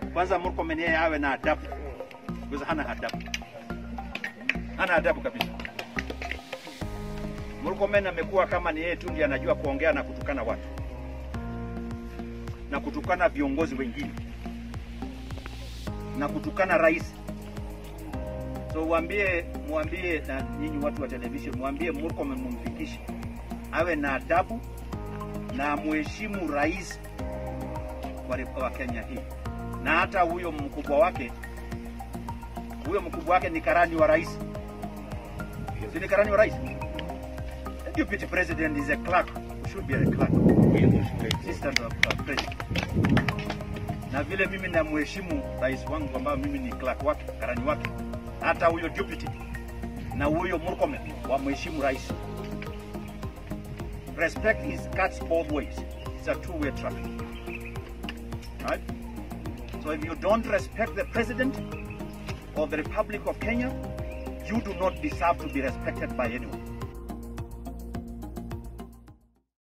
Kwanza Murkomen yeye awe na adabu, because hana adabu, hana adabu kabisa. Murkomen amekuwa kama ni yeye tu ndiye anajua kuongea na kutukana watu na kutukana viongozi wengine na kutukana rais. So waambie, mwambie na nyinyi watu wa television, mwambie Murkomen mumfikishe awe na adabu na muheshimu rais wa, wa Kenya hii, na hata huyo mkubwa wake, huyo mkubwa wake ni karani wa rais, si ni karani wa rais? The deputy president is a clerk, should be a clerk, assistant of uh, president. Na vile mimi namheshimu rais wangu ambao mimi ni clerk wake, karani wake, hata huyo deputy na huyo Murkomen wamheshimu rais. Respect is cuts both ways. It's a two-way traffic. Right? So if you don't respect the president of the Republic of Kenya, you do not deserve to be respected by anyone.